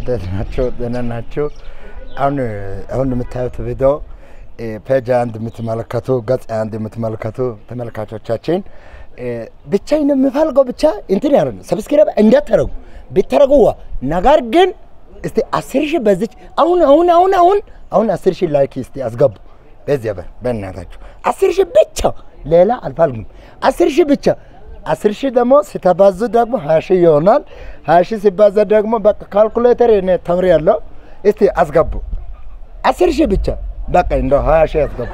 እንዴት ናቸው? ደህና ናቸው? አሁን አሁን የምታዩት ቪዲዮ ፔጅ አንድ የምትመለከቱ ገጽ አንድ የምትመለከቱ ተመልካቾቻችን ብቻዬን የምፈልገው ብቻ እንትን ያለ ነው። ሰብስክራይብ እንዳታረጉ ቢታረጉ ዋ ነገር ግን እስቲ አስር ሺህ በዚች አሁን አሁን አሁን አሁን አሁን አስር ሺህ ላይክ እስቲ አስገቡ። በዚያ በር በእናታችሁ አስር ሺህ ብቻ ሌላ አልፈልግም። አስር ሺህ ብቻ አስር ሺህ ደግሞ ሲተባዙ ደግሞ ሀያ ሺህ ይሆናል። ሀያ ሺህ ሲባዛ ደግሞ በቃ ካልኩሌተር እኔ ተምሬያለሁ። እስቲ አስገቡ አስር ሺህ ብቻ በቃ እንደው ሀያ ሺህ አስገቡ።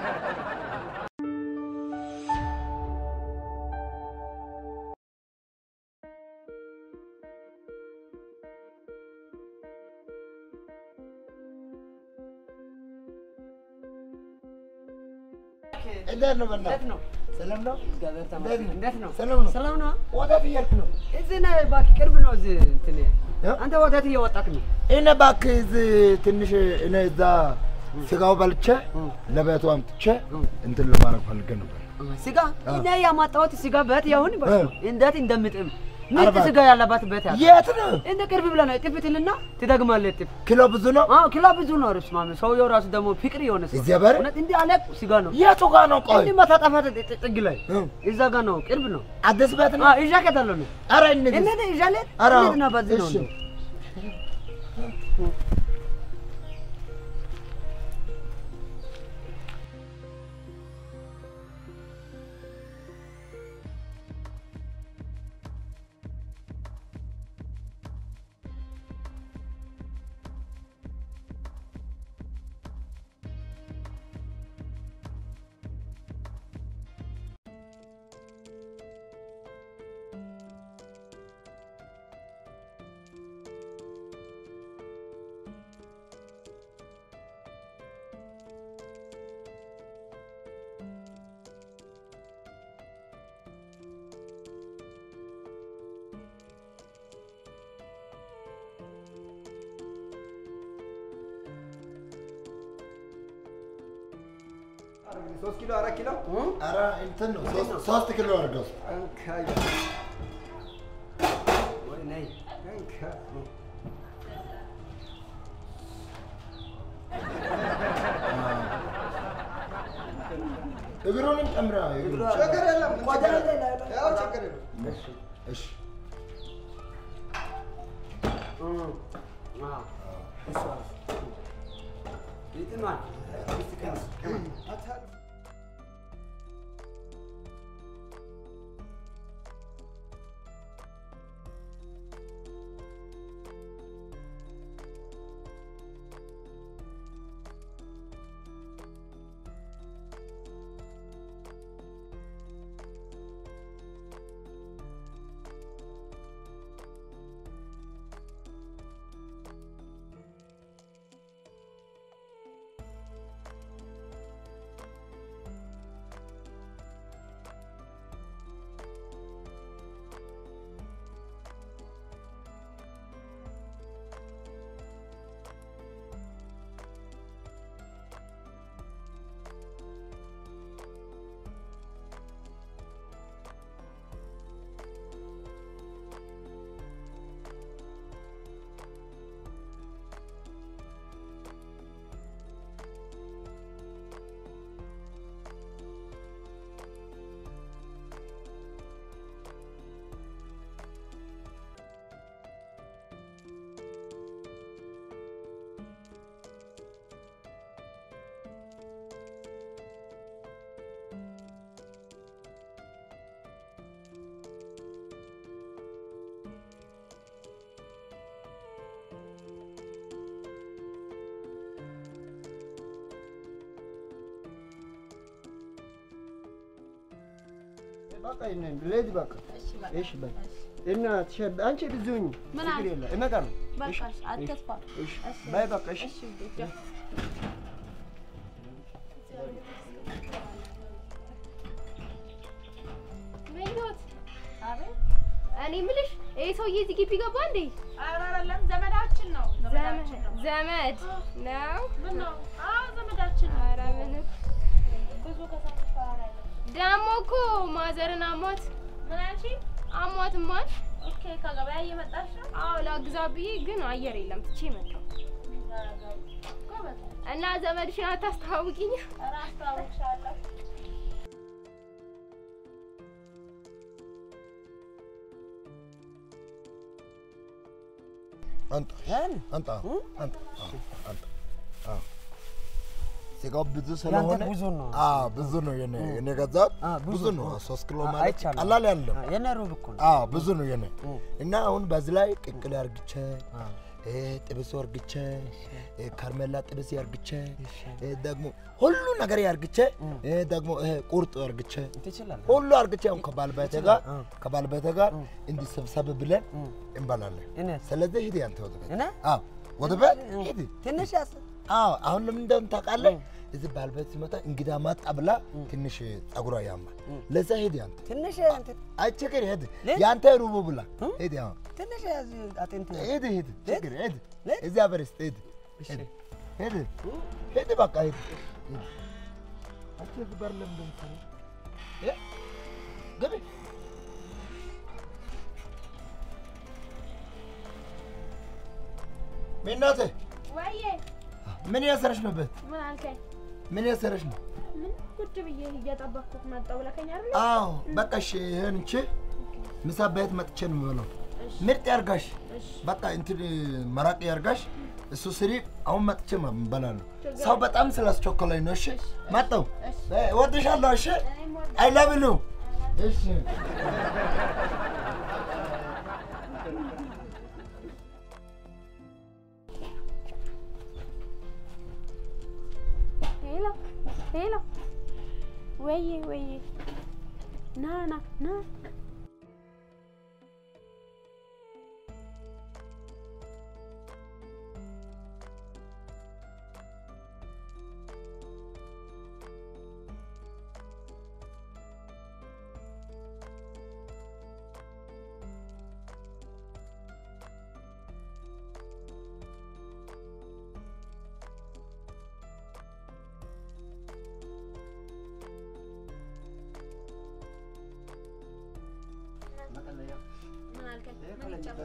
እንዴት ነው በእናትህ? ነው? ሰላም ነው? እግዚአብሔር እንዴት ተመስገን። ነው? እንዴት ነው? ሰላም ነው? ሰላም ነው? ወዴት እየሄድክ ነው? እዚህ ነህ እባክህ፣ ቅርብ ነው እዚህ እንትን። እ? አንተ ወዴት እየወጣክ ነው? እኔ እባክህ እዚህ ትንሽ እኔ እዛ ስጋው በልቼ ለቤቱ አምጥቼ እንትን ለማድረግ ፈልጌ ነበር። ስጋ እኔ ያማጣሁት ስጋ በት ያሁን በ- እ። እንዴት እንደምጥም ምርጥ አርባ- ስጋ ያለባት በት ያለ የት ነው? እንደ ቅርብ ብለህ ነው እጥፍ ትልና ትደግማለህ። እጥፍ ኪሎ ብዙ ነው? አዎ፣ ኪሎ ብዙ ነው። ርስ ማመ ሰውየው ራሱ ደግሞ ፍቅር የሆነ ሰው እዚያ በር? እውነት እንዲህ አለ ስጋ ነው የቱ ጋር ነው? ቆይ እንዲህ መታጠፋ ጥግ ላይ እ። እዛ ጋር ነው፣ ቅርብ ነው። አዲስ ቤት ነው? አዎ፣ እዣ ከታለ ነው ኧረ እንሂድ። እነዚህ እዣ ላይ ኧረ እንዴት ነው በዚህ ነው እሺ። እንደው ሶስት ኪሎ አራት ኪሎ ኧረ እንትን ነው ሶስት- ሶስት ኪሎ አድርገው። እንካይ ወይ ነይ እንካ እግሩንም ጨምረህ እግሩ። ችግር የለም ምን ቆዳ ችግር ላይ የለም? ላይ- ያው ችግር የለም እሺ፣ እሺ። ይጥማል በቃ ይሄንን ልሂድ በቃ እሺ በቃ እና ትሸ- አንቺ ብዙኝ ምን ችግር አለ? የለም እመጣለሁ በቃ እሺ፣ አትጥፋ። እሺ እሺ። ባይ በቃ እሺ እሺ ውዴ፣ ቻው። ምኞት እኔ የምልሽ ይሄ ሰውዬ እዚህ ግቢ ገባ እንዴ? ኧረ አይደለም፣ ዘመዳችን ነው። ዘመዳችን ነው። ዘመድ ነው? ምን ነው? አዎ ዘመዳችን ነው። ኧረ ምንም ብዙ ከሰዎች ጋር ነው ያለው። ደግሞ እኮ ማዘርን አሟት ምን አልሽኝ? አሟትማል ኦኬ ከገበያ እየመጣሽ ነው? አዎ ላግዛ ብዬ ግን አየር የለም ትቼ መጣሁ። ጎበዝ። እና ዘመድሽን አታስተዋውቂኝ? ኧረ አስተዋውቅሻለሁ። አንጣ አንጣ አንጣ አዎ፣ አንጣ አዎ። ስጋው ብዙ ስለሆነ ብዙ ነው። አዎ ብዙ ነው የኔ የኔ ገዛሁት አ፣ ብዙ ብዙ ነው። ነው። ሶስት ኪሎ አ- ማለት አይቻልም። ቀላል ያለው የኔ ሩብ እኮ ነው። አዎ ብዙ ነው የኔ እና አሁን በዚህ ላይ ቅቅል ያርግቼ እ ጥብስ ወርግቼ እ ከርሜላ ጥብስ ያርግቼ እ ደግሞ ሁሉ ነገር ያርግቼ እ ደግሞ ይሄ ቁርጥ ያርግቼ ትችላለህ። ሁሉ አርግቼ አሁን ከባለቤቴ ጋር አ። ከባለቤቴ ጋር እንዲህ ሰብሰብ ብለን እንበላለን። እኔ ስለዚህ ሂድ ያንተ ወደ ቤት እኔ አዎ ወደ ቤት ሂድ። ትንሽ ያስ አዎ አሁን ለምን እንደሆነ ታውቃለህ? እዚህ ባለቤት ሲመጣ እንግዳ መጣ ብላ ትንሽ ጸጉሯ ያማል። ለዛ ሂድ ያንተ ትንሽ እንትን አይ ችግር ሂድ ለ- ያንተ ሩቡ ብላ ሂድ አሁን ትንሽ ያዝ አጥንት ሂድ ሂድ ችግር ሂድ ለ- እዚያ በርስት ሂድ ሂድ ሂድ ሂድ በቃ ሂድ ሂድ። አንቺ እዚህ በር ለምን እንደምትሰሪው? እ? ግቢ ሚናቴ ወይዬ ምን እያሰረሽ ነው? ቤት ምን አልከኝ? ምን እያሰረሽ ነው? ምን ቁጭ ብዬ እየጠበኩት መጣሁ ብለከኝ አይደል? አዎ በቃ እሺ፣ ይሄን እንቺ ምሳ ቤት መጥቼ ነው የምበላው። እሺ። ምርጥ ያርጋሽ፣ እሺ። በቃ እንትን መራቅ ያርጋሽ። እሱ ስሪ። አሁን መጥቼ እበላለሁ። ችግር ሰው በጣም ስላስቸኮለኝ ነው። እሺ መጣሁ። እሺ። እወድሻለሁ። እሺ እኔም ወደ አይ ላቭ ዩ። እሺ ሄሎ ሄሎ፣ ወይዬ ወይዬ፣ ና ና ና ምን አልከኝ? ምን ይጨምር?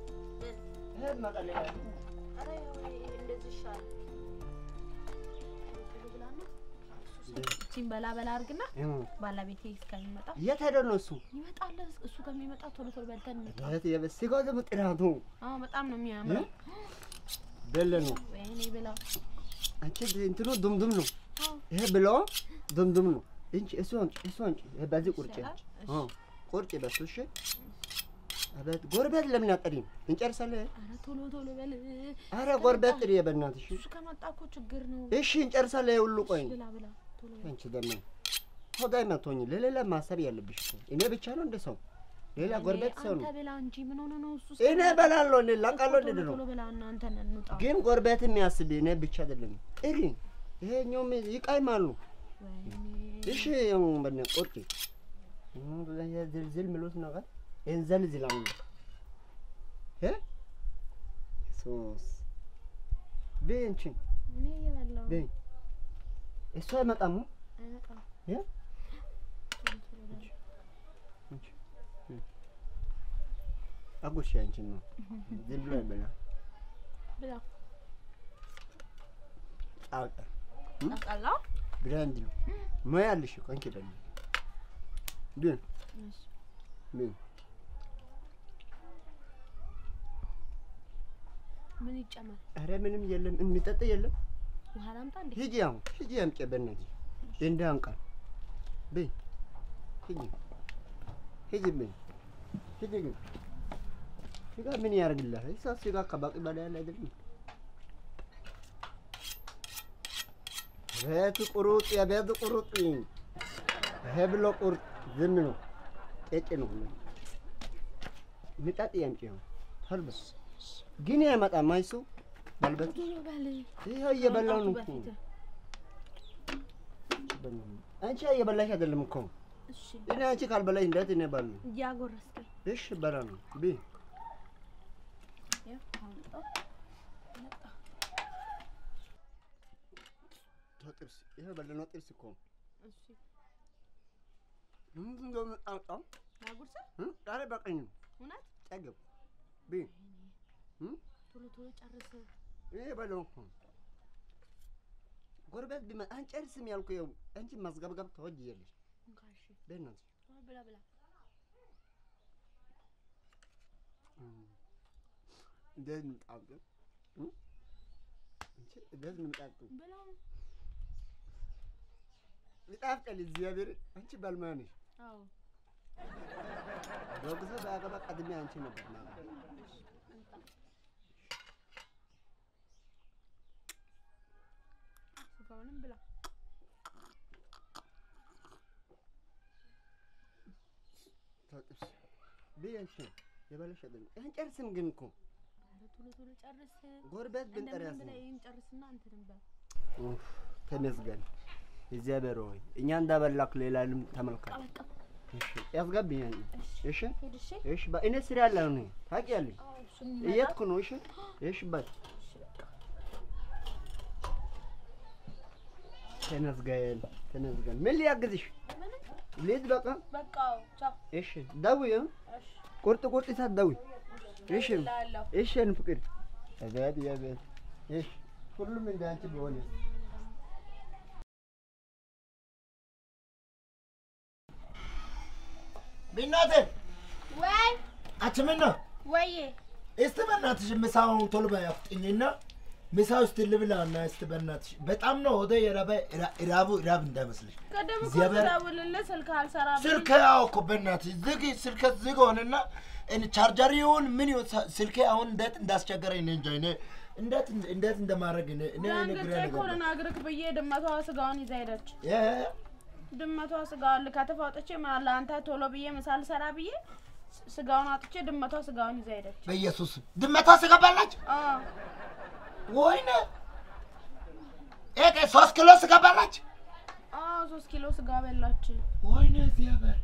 ኧረ ያው እንደዚህ ይሻላል። እቺን በላ በላ አድርግና ባለቤቴ እስከሚመጣ የት ሄደ ነው እሱ? ይመጣል። እሱ ከሚመጣ ቶሎ ቶሎ በልተን እንውጣ። የት የበ- ስጋው ደግሞ ጥራቱ አዎ በጣም ነው የሚያምረው። በለ ነው። ወይኔ ብላ አንቺ እንትኑ ዱምዱም ነው። አዎ ይሄ ብሎ ዱምዱም ነው። እንቺ እሱ አንቺ እሱ አንቺ ይሄ በዚህ ቁርጭ ይሻላል? እሺ። አዎ ቁርጭ በሱ እሺ። አቤት ጎረቤት ለምን አጠሪም? እንጨርሳለን። ኧረ ቶሎ ቶሎ በል። አረ ጎረቤት ጥሪ በእናትሽ። እሱ ከመጣ እኮ ችግር ነው። እሺ እንጨርሳለን። ይሄ ሁሉ ቆይ ብላ ብላ ቶሎ በል። አንቺ ደግሞ ሆዳይ መቶኝ ለሌላ ማሰብ ያለብሽ እኮ። እኔ ብቻ ነው እንደ ሰው ሌላ ጎረቤት ሰው ነው። አንተ ብላ እንጂ ምን ሆነ ነው እሱ? እኔ በላለሁ እኔ ላቃለሁ ቶሎ እንደ ነው ቶሎ ብላ እና አንተን እንውጣ። ግን ጎረቤት የሚያስብ እኔ ብቻ አይደለም። ጥሪ ይሄኛውም ይቃይማሉ። ወይኔ እሺ በነ ቁርጭ ዝልዝል ምሉት ነገር እንዘልዝላሉ እ ሶስ ቤንቺ እኔ እየበላሁ ነው። ቤ እሱ አይመጣም አይመጣም። እ ቶሎ ቶሎ በል። አጉርሺ አንቺን ነው ዝም ብሎ አይበላ ብላ ጣውጣ አቃላ ብራንድ ነው ሙያ አለሽ እኮ አንቺ ደግሞ ግን እሺ ምን ምን ይጨመር? ኧረ ምንም የለም የሚጠጣ የለም ውሃ ላምጣ እንዴ? ሂጂ አሁን ሂጂ አምጪ በእናትሽ እንደ አንቃል በይ ሂጂ ሂጂ በይ ሂጂ ግን ስጋ ምን ያደርግልሃል? እሷ ስጋ ከበቂ በላይ ያለ አይደለም። ቤት ቁሩጥ የቤት ቁሩጥ ይሄ ብሎ ቁርጥ ዝም ነው ቄጭ ነው ሁሉ ምጣጥ ያምጪ ነው ተልበስ ግን አይመጣም አይሱ በልበት ቶሎ በል። ይኸው እየበላው ነው ከመምጣቱ እኮ በፊት። አንቺ እየበላሽ አይደለም እኮ እሺ እኔ አንቺ ካልበላሽ እንዴት እኔ ባሉ እያጎረስከኝ እሺ በላ ነው ቢ ያው አምጣው። መጣ። ጥርስ ይሄ በለነው ጥርስ እኮ እሺ ምንድን ነው የምጣጣው ላጉርሰህ? ዛሬ በቀኝ ነው እውነት ጠገብ ቢ ቶሎ ቶሎ ጨርስ። ይሄ በለው እኮ ጎረቤት ቢመጣ አንጨርስም ያልኩ ይኸው አንቺ ማስገብገብ ተወጅያለሽ። እንካ እሺ፣ በእናትሽ ቶሎ ብላ ብላ። እንዴት ምጣጡ እንዴት ምጣጡ ብላ ይጣፍጣል። እግዚአብሔር አንቺ ባልማ ነሽ። አዎ በጊዜ በአገባ ቀድሜ አንቺ ነበር ማለት ስጋውንም ብላ። ታጥብሽ ብዬ አንቺ የበለሽ አይደለም አንጨርስም ግን እኮ ኧረ ቶሎ ቶሎ ጨርስ። ጎረቤት ብንጠራ እንደምንም ያስ ብላ ይህን ጨርስና እንትንም በል። ኡፍ ተመስገን እግዚአብሔር ሆይ እኛ እንዳበላክ ሌላንም ተመልከት። በቃ እሺ ያስገብኛል። እሺ ሂድ እሺ። እሺ በእኔ ስራ ያለ ነው ታውቂያለሽ። አዎ እሱን እየሄድኩ ነው። እሺ እሺ በል ተመስገን ተመስገን። ምን ሊያግዝሽ? ልሂድ በቃ። በቃ ቻው። እሺ ደውይ እ? እሺ ቁርጥ ቁርጥ ሰዓት ደውይ። እሺ እላለሁ። እሺ የእኔ ፍቅር አቤት አቤት። እሺ ሁሉም እንደ አንቺ ቢሆን ቢናቴ ወይ አንቺ ምን ነው? ወዬ እስቲ በእናትሽ ምሳውን ቶሎ በይ አፍጥኝና ምሳ ውስጥ ልብላና እስቲ በእናትሽ በጣም ነው ወደ የራበ ራቡ ራብ እንዳይመስልሽ። ቅድም እኮ እግዚአብሔር- ስደውልልህ ስልክ አልሰራ ብሎኝ ስልክ ያው እኮ በእናትሽ ዝግ ስልክ ዝግ ሆነና እኔ ቻርጀር ይሁን ምን ይሁን ሳ- ስልኬ አሁን እንዴት እንዳስቸገረኝ እኔ እንጃ። እኔ እንዴት እንዴት እንደማድረግ እኔ እኔ እኔ ግራ ዳንግጬ እኮ ነገር ልነግርህ ብዬ ድመቷ ስጋውን ይዛ ሄደች። እ ድመቷ ስጋውን ልከትፍ አውጥቼ ምን አለ አንተ ቶሎ ብዬ ምሳ ልሰራ ብዬ ስ- ስጋውን አውጥቼ ድመቷ ስጋውን ይዛ ሄደች። በኢየሱስ ድመቷ ስገባላች አዎ ወይኔ ኤ ሶስት ኪሎ ስገባላች አዎ ሶስት ኪሎ ስጋ በላች። ወይኔ እግዚአብሔር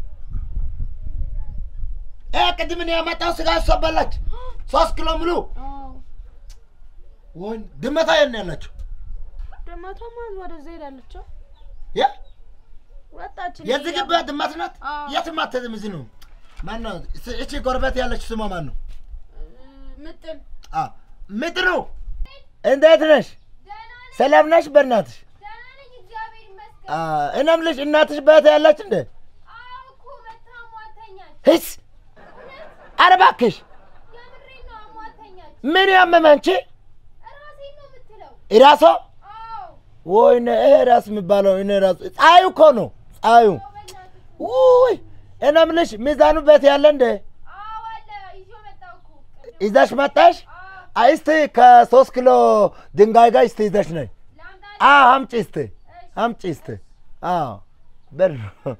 እ ቅድም እኔ ያመጣው ስጋ እሷ በላች ሶስት ኪሎ ሙሉ አዎ ወይኔ ድመቷ የት ነው ያለችው? ድመቷማ ወደዛ ሄዳለች። የ ወጣች። የዚህ ግቢ ድመት ናት። አዎ። የትም አትሄድም። እዚህ ነው። ማን ነው እስ- እቺ ጎረቤት ያለች ስሟ ማን ነው? ምጥን አ ምጥሩ እንዴት ነሽ? ደህና ነኝ ሰላም ነሽ? በእናትሽ ደህና ነኝ እግዚአብሔር ይመስገን። አ እኔም ልጅ እናትሽ በት ያለች እንደ አዎ እኮ መታ አሟተኛል። ህስ ኧረ እባክሽ የምሬን ነው አሟተኛል። ምን ያመመ አንቺ እራሴን ነው የምትለው። እራሷ አዎ ወይኔ ይሄ ራስ የሚባለው እኔ ራሱ ፀሐዩ እኮ ነው ፀሐዩ። አዎ በእናትህ ውይ እኔም ልጅ ሚዛኑ ቤት ያለ እንደ አዎ አለ ይዞ መጣሁ እኮ ቅድም። ይዘሽ መጣሽ? አዎ አይ እስቲ ከሶስት ኪሎ ድንጋይ ጋር እስቲ ይዘሽ ነይ። ላምጣልህ? አዎ አምጪ እስቲ አምጪ እስቲ። አዎ በር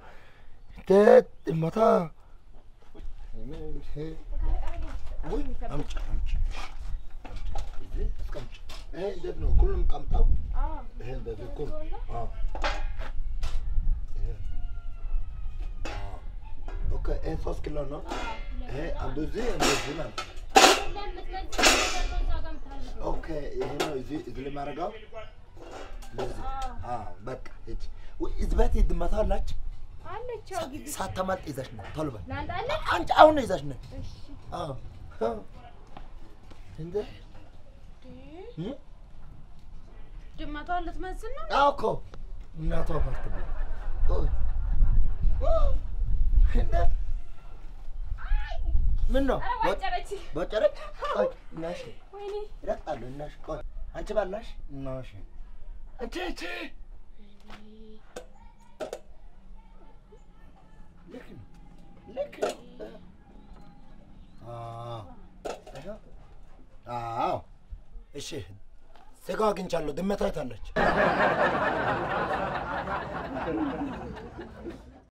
መታ ውይ አምጪ አምጪ እዚህ አስቀምጪ። ይሄ እንዴት ነው? ሁሉም ቀምጣው አዎ ይሄ እንደዚህ እኮ ነው። አዎ ይሄ አዎ ኦኬ። ይሄ ሶስት ኪሎ ነው። ይሄ አንዱ እዚህ አንዱ እዚህ ማለት ነው። ለምትመዝን ነገር ነው እዛ ጋር የምታደርገው። ኦኬ ይሄ ነው እዚህ እዚህ ላይ ማድረገው ለዚህ አዎ በቃ ሂጂ ወይ እዚህ ቤት ድመቷ አላች አለች። ያው ግቢ ሳታመልጥ ይዘሽ ነው ቶሎ በል ላምጣልህ? አንቺ አሁን ነው ይዘሽ ነው እሺ አዎ አዎ እንደ እ? ድመቷን ልትመዝን ነው? አዎ እኮ እናቷ ፓርት ነው ኦይ እንደ ምን ነው ኧረ ዋጨረች። በጨረጭ ቆይ እናሽ ወይኔ ይረግጣሉ እናሽ ቆይ አንቺ ባላሽ እናሽ እቺ እቺ ልክ ነው ልክ ነው አዎ ይኸው። አዎ እሺ ስጋ አግኝቻለሁ ድመት አይታለች